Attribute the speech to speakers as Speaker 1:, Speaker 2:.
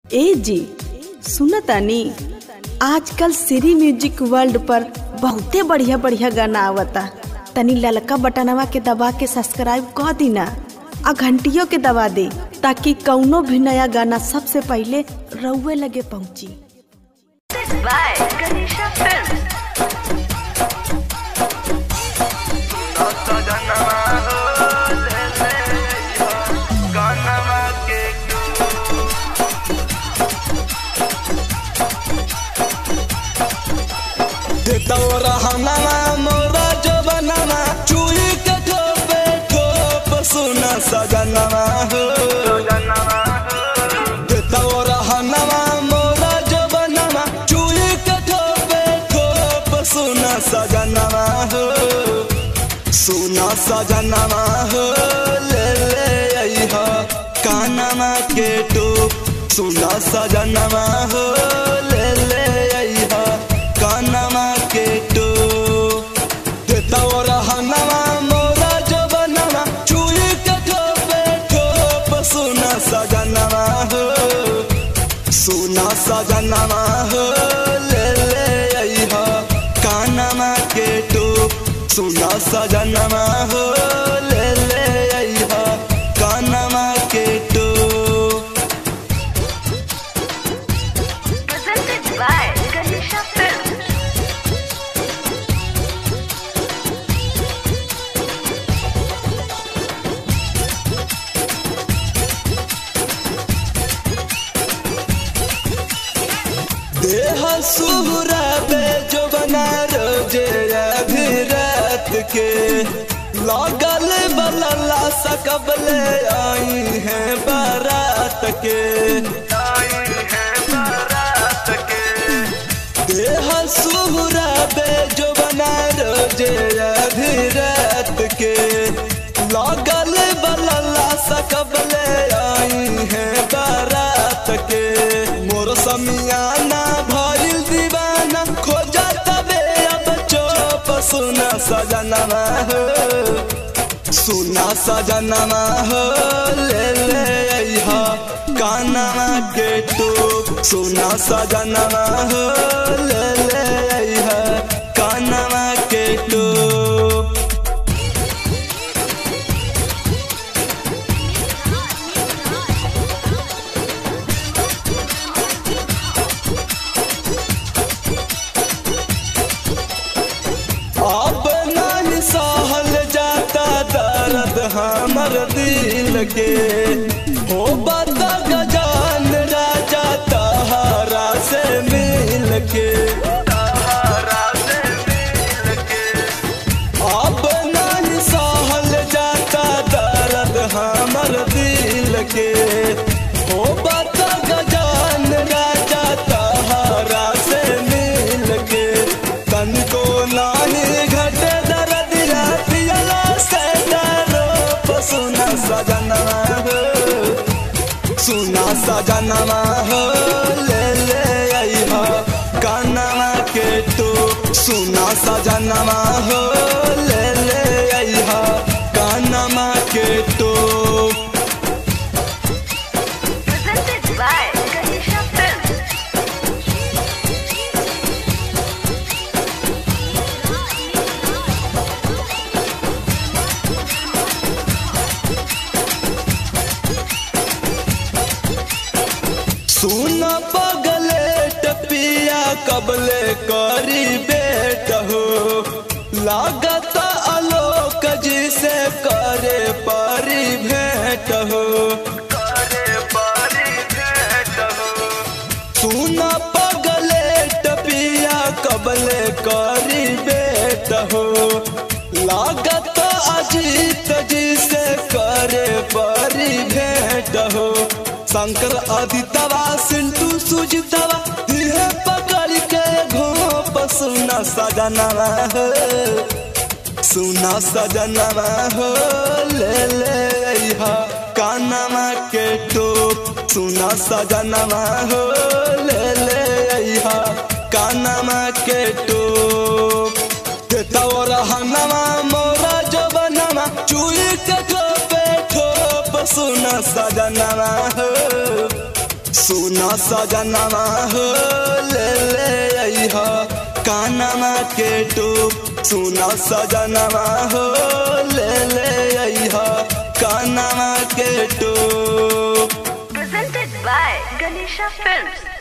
Speaker 1: ए जी सुनतानी आजकल सीरी म्यूजिक वर्ल्ड पर बहुते बढ़िया बढ़िया गाना आवता तनी ललका बटनवा के दबा के सब्सक्राइब कर दीना आ घंटियों के दबा दे ताकि कौनो भी नया गाना सबसे पहले रउए लगे पहुंची
Speaker 2: by Ganesha Films.
Speaker 3: तोरा हमारा मोरा जो बनाना चूड़ी के ठोपे ठोप सुना सजनवा हो तोरा हमारा मोरा जो बनाना चूड़ी के ठोपे ठोप सुना सजनवा हो सुना सजनवा हो ले ले अइहा कानमा के टोप सुना सजनवा हो ले ले अइहा कानमा के टोप तोरा हनवा मोरा जो बनवा चूड़ी के ठोपे ठोप सुना सजनवा हो सुना सजनवा हो ले ले अइहा कानमा के टोप सुना सजनवा हो ले ले अइहा कानमा के टोप
Speaker 2: Presented by Ganesha Films.
Speaker 3: देह सुहरा पे जो बना रोजे अभी रात के लागल बलला सकबले आई है बारात के देह सुहरा पे जो बना रोजे अभी रात के लागल बलला सकबले आई है बारात के मोर समियाना भइल दीवाना खोजा तबे अब चोप सुना सजनवा हो सुना सजनवा हो ले ले अइहा कानवा के टोप सुना सजनवा हो ले ले अइहा कानवा के टोप अब नहीं सहल जाता दर्द हमर दिल के हो बता गजान राजा तहारा से मिल के अब नहीं सहल जाता दर्द हमर दिल के हो बता गजान राजा तहारा से मिल के तनिको नाही घटे दर्द पियला से डरो सुना सजनवा हो सुना सजनवा हो ले ले अइहा कानवा के तो सुना सजनवा हो ले ले अइहा कानवा के तो
Speaker 2: Presented by Ganesha Films.
Speaker 3: सुन पगले टपिया कबले करी बेट हो लागत आलोक जी से करे परी भेंट हो सुन पगले टपिया कबले करी बेट हो लागत अजीत जी से करे परी भेंट हो शंकर आदितवा सिंटू सुजितवा इहे पकड़ के घोप सुना सजनवा हो सुना सजनवा हो ले ले अइहा कानवा के टोप सुना सजनवा हो ले ले अइहा कानवा के टोप तोरा हनवा मोरा जो बनवा चूड़ी के ठोपे ठोप सुना सजनवा हो सुना सजनवा हो ले ले अइह कानमा के टूप सुना सजनवा हो ले ले अइह कानमा के टूप
Speaker 2: Presented by Ganesha Films.